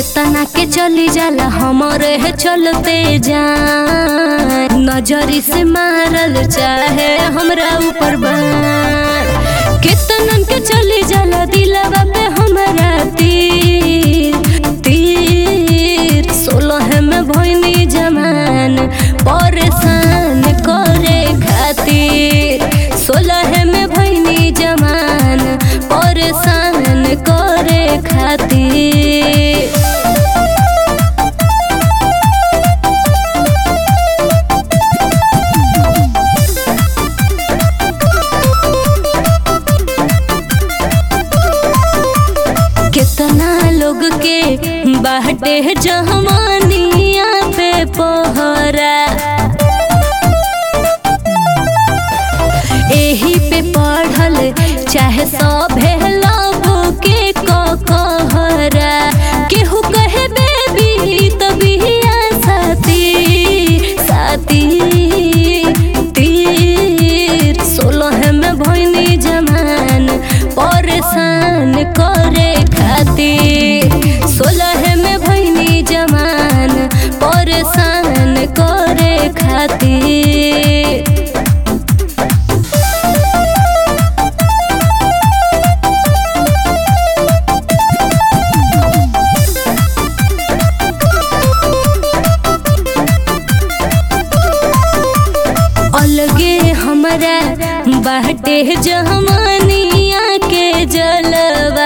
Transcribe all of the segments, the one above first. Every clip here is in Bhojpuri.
केतना के चली जाला हमरे है चलते जान नजरी से मारल चाहे हमरा ऊपर बान केतनन के चली जाला दिलवा पे हमरा तीर तीर सोलह में भोइनी जमान परेशान करे खातिर सोलह में भोइनी जमान परेशान करे खातिर कितना लोग के बाटे जहमानिया पे पहरा एही पे पढ़ल चाहे सभे लव के कहरा केहू कहे बेबी तबिया साथी साथी तीर सोलह में भोइनी जमान परेशान करे खातिर सोलह में भोइनी जमान परेशान करे खातिर अलगे हमरा बाटे जहमानिया के जलवा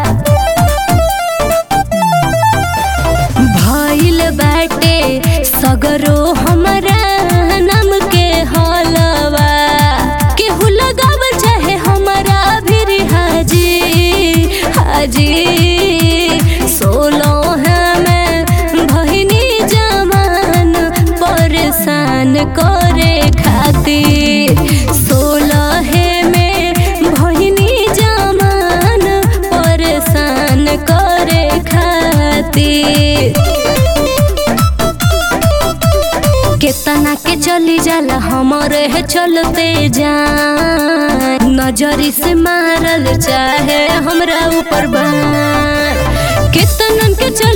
भइल बाटे सगरो हमरा नाम के हलवा केहू लगावल चाहे हमरा भी हाजी हाजी सोलह में भइनी जमान परेशान करे खातिर सोलह में भइनी जमान परेशान करे खातिर केतना के चली जाला हमरे है चलते जान नजरी से मारल चाहे हमरा ऊपर बान केतनन के चली